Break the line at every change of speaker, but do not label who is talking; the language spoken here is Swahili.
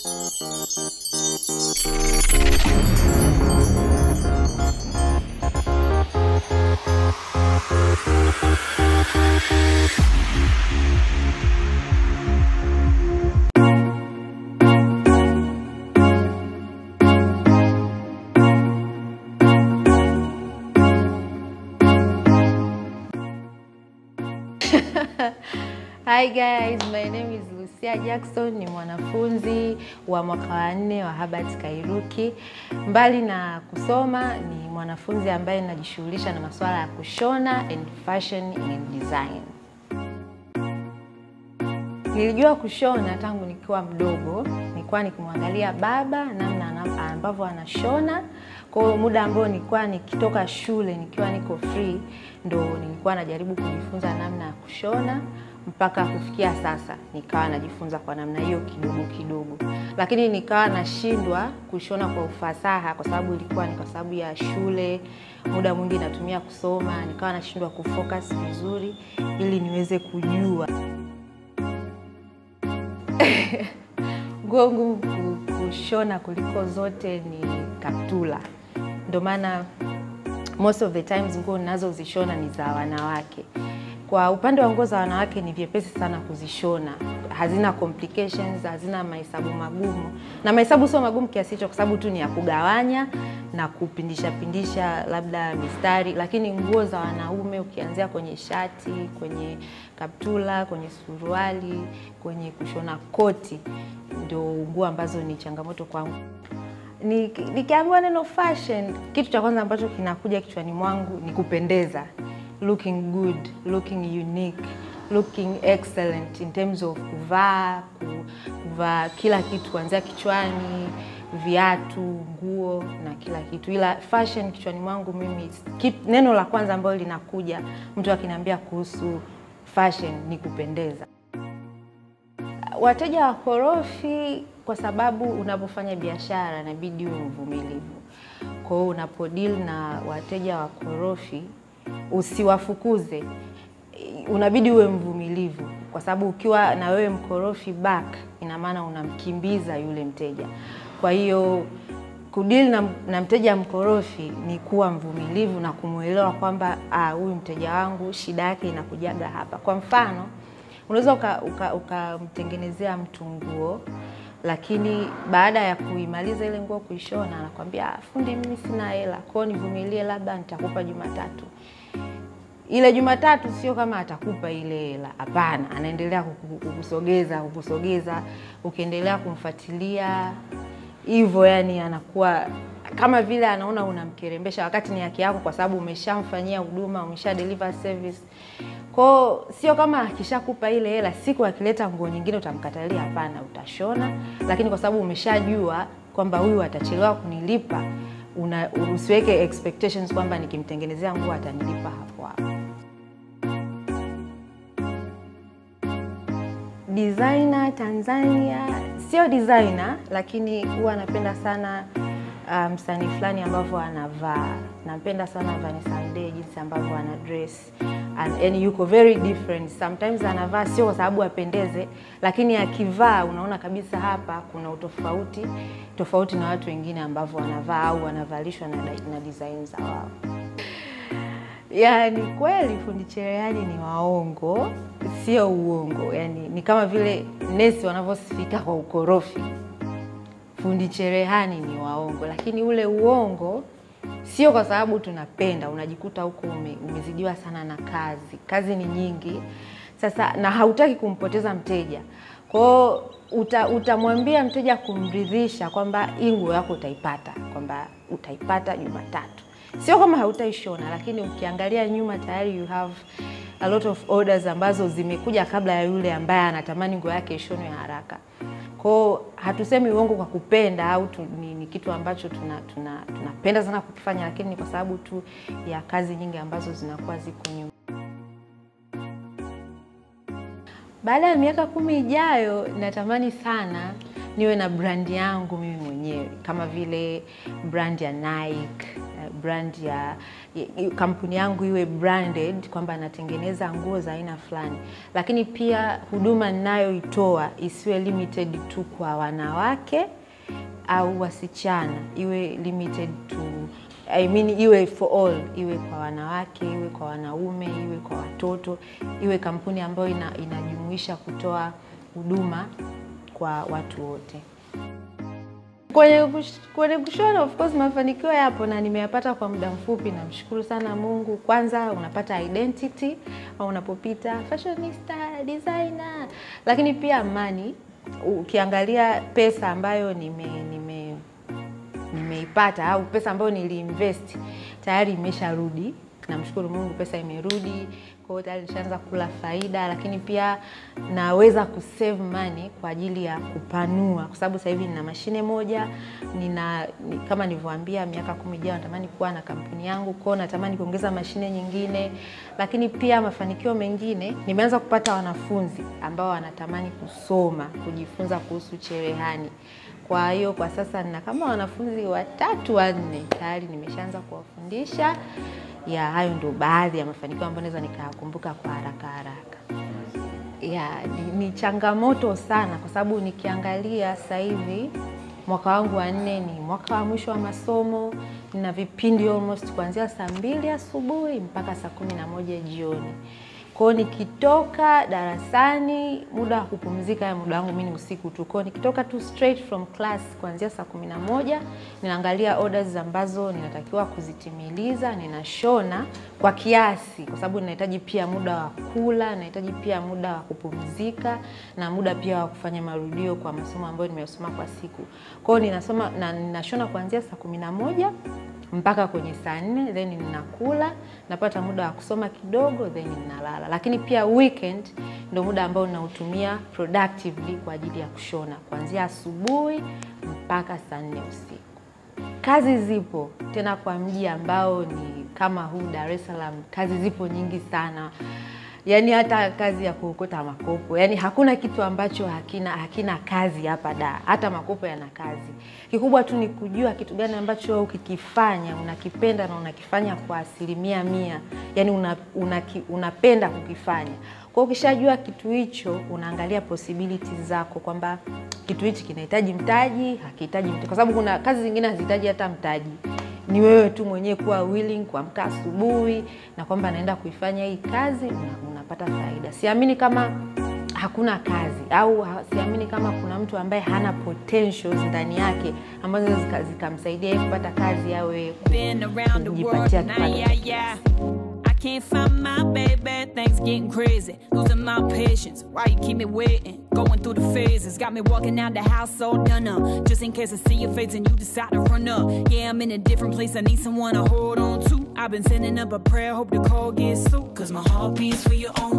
Hi guys, my name is Lucia Jackson, ni mwanafunzi wa mwaka wa nne wa Herbert Kairuki. Mbali na kusoma, ni mwanafunzi ambaye ninajishughulisha na masuala ya kushona and fashion and design. Nilijua kushona tangu nikiwa mdogo, nilikuwa nikimwangalia baba namna ana- ambavyo anashona. Kwa hiyo muda ambao nilikuwa nikitoka shule nikiwa niko free, ndo nilikuwa najaribu kujifunza namna ya kushona mpaka kufikia sasa nikawa najifunza kwa namna hiyo kidogo kidogo, lakini nikawa nashindwa kushona kwa ufasaha kwa sababu ilikuwa ni kwa sababu ya shule, muda mwingi natumia kusoma, nikawa nashindwa kufocus vizuri ili niweze kujua nguo ngumu ku- kushona kuliko zote ni kaptula. Ndio maana most of the times nguo ninazozishona ni za wanawake. Kwa upande wa nguo za wanawake ni vyepesi sana kuzishona, hazina complications, hazina mahesabu magumu, na mahesabu sio magumu kiasi hicho, kwa sababu tu ni ya kugawanya na kupindisha pindisha labda mistari. Lakini nguo za wanaume ukianzia kwenye shati, kwenye kaptula, kwenye suruali, kwenye kushona koti, ndio nguo ambazo ni changamoto kwangu. Ni- Nikiambiwa neno fashion, kitu cha kwanza ambacho kinakuja kichwani mwangu ni kupendeza, looking good, looking unique, looking excellent in terms of kuvaa, ku- kuvaa kila kitu kuanzia kichwani, viatu, nguo na kila kitu. Ila fashion kichwani mwangu mimi, kit- neno la kwanza ambalo linakuja mtu akiniambia kuhusu fashion ni kupendeza. Wateja wakorofi kwa sababu unapofanya biashara inabidi uwe mvumilivu. Kwa hiyo unapodeal na wateja wakorofi usiwafukuze, unabidi uwe mvumilivu, kwa sababu ukiwa na wewe mkorofi back, ina maana unamkimbiza yule mteja. Kwa hiyo kudeal na, na mteja mkorofi ni kuwa mvumilivu na kumwelewa kwamba ah, huyu mteja wangu shida yake inakujaga hapa. Kwa mfano unaweza ukamtengenezea uka, ukamtengenezea mtu nguo lakini baada ya kuimaliza ile nguo kuishona, anakwambia "Ah, fundi, mimi sina hela, kwao nivumilie, labda nitakupa Jumatatu. Ile Jumatatu sio kama atakupa ile hela, hapana, anaendelea kuku- kukusogeza kukusogeza, ukiendelea kumfuatilia hivyo, yani anakuwa kama vile anaona unamkerembesha, wakati ni haki yako, kwa sababu umeshamfanyia huduma, umesha deliver service. Kwao sio kama akishakupa ile hela, siku akileta nguo nyingine utamkatalia, hapana, utashona, lakini kwa sababu umeshajua kwamba huyu atachelewa kunilipa, una, usiweke expectations kwamba nikimtengenezea nguo atanilipa hapo hapo. Designer Tanzania sio designer, lakini huwa napenda sana uh, msanii fulani ambavyo anavaa. Napenda sana Vanessa Mdee jinsi ambavyo ana dress and, and yuko very different. Sometimes anavaa sio kwa sababu apendeze, lakini akivaa unaona kabisa hapa kuna utofauti tofauti na watu wengine ambavyo wanavaa au wanavalishwa na, na design za wao. Yani kweli fundi cherehani ni waongo, sio uongo. Yani ni kama vile nesi wanavyosifika kwa ukorofi, fundi cherehani ni waongo, lakini ule uongo sio kwa sababu tunapenda. Unajikuta huko ume, umezidiwa sana na kazi, kazi ni nyingi sasa, na hautaki kumpoteza mteja kwao uta, utamwambia mteja kumridhisha kwamba hii nguo yako utaipata, kwamba utaipata Jumatatu sio kama hautaishona, lakini ukiangalia nyuma tayari you have a lot of orders ambazo zimekuja kabla ya yule ambaye anatamani nguo yake ishonwe haraka. Kwao hatusemi uongo kwa kupenda au tu, ni, ni kitu ambacho tunapenda tuna, tunapenda sana kukifanya, lakini ni kwa sababu tu ya kazi nyingi ambazo zinakuwa ziko nyuma. Baada ya miaka kumi ijayo, natamani sana niwe na brandi yangu mimi mwenyewe kama vile brand ya Nike, brand ya i- kampuni yangu iwe branded kwamba natengeneza nguo za aina fulani, lakini pia huduma ninayoitoa isiwe limited tu kwa wanawake au wasichana, iwe limited to I mean, iwe for all, iwe kwa wanawake, iwe kwa wanaume, iwe kwa watoto, iwe kampuni ambayo ina, inajumuisha kutoa huduma kwa watu wote. Kwenye, kush- kwenye kushona of course mafanikio yapo na nimeyapata kwa muda mfupi. Namshukuru sana Mungu. Kwanza unapata identity au unapopita fashionista, designer, lakini pia amani. Ukiangalia pesa ambayo nime, nime nimeipata au pesa ambayo niliinvest tayari imesharudi. Namshukuru Mungu, pesa imerudi, kwa hiyo tayari nishaanza kula faida, lakini pia naweza kusave money kwa ajili ya kupanua, kwa sababu sasa hivi nina mashine moja, nina ni, kama nilivyoambia, miaka kumi ijayo natamani kuwa na kampuni yangu, kwa hiyo natamani kuongeza mashine nyingine, lakini pia mafanikio mengine, nimeanza kupata wanafunzi ambao wanatamani kusoma, kujifunza kuhusu cherehani. Kwa hiyo kwa sasa nina kama wanafunzi watatu wanne tayari nimeshaanza kuwafundisha. Ya, hayo ndio baadhi ya mafanikio ambayo naweza nikayakumbuka kwa haraka haraka. Ya, ni, ni changamoto sana kwa sababu nikiangalia sasa hivi mwaka wangu wa nne ni mwaka wa mwisho wa masomo. Nina vipindi almost kuanzia saa mbili asubuhi mpaka saa kumi na moja jioni. Kwa hiyo nikitoka darasani, muda wa kupumzika ya muda wangu mimi ni usiku tu. Kwa hiyo nikitoka tu straight from class kuanzia saa kumi na moja ninaangalia orders ambazo ninatakiwa kuzitimiliza, ninashona kwa kiasi, kwa sababu ninahitaji pia muda wa kula, ninahitaji pia muda wa kupumzika na muda pia wa kufanya marudio kwa masomo ambayo nimeyasoma kwa siku. Kwa hiyo ninasoma na ninashona kuanzia saa kumi na moja mpaka kwenye saa nne then ninakula, napata muda wa kusoma kidogo then ninalala. Lakini pia weekend ndio muda ambao ninautumia productively kwa ajili ya kushona kuanzia asubuhi mpaka saa nne usiku. Kazi zipo tena kwa mji ambao ni kama huu Dar es Salaam, kazi zipo nyingi sana yaani hata kazi ya kuokota makopo, yaani hakuna kitu ambacho hakina hakina kazi hapa da, hata makopo yana kazi. Kikubwa tu ni kujua kitu gani ambacho wewe ukikifanya unakipenda na unakifanya kwa asilimia mia, yaani una, una, unapenda kukifanya. Kwa hiyo ukishajua kitu hicho, unaangalia possibilities zako kwamba kitu hichi kinahitaji mtaji, hakihitaji mtaji, kwa sababu kuna kazi zingine hazihitaji hata mtaji ni wewe tu mwenyewe kuwa willing kuamka asubuhi na kwamba naenda kuifanya hii kazi una, unapata faida. Siamini kama hakuna kazi au ha, siamini kama kuna mtu ambaye hana potentials ndani yake ambazo zika- zikamsaidia yeye kupata kazi au yeye
Been around the world,
kujipatia
now
kipato
yeah, yeah. I can't find my baby, things getting crazy. Losing my patience, why you keep me waiting? Going through the phases, got me walking out the house all done up. Just in case I see your face and you decide to run up. Yeah, I'm in a different place, I need someone to hold on to. I've been sending up a prayer, hope the call gets through. Cause my heart beats for you only.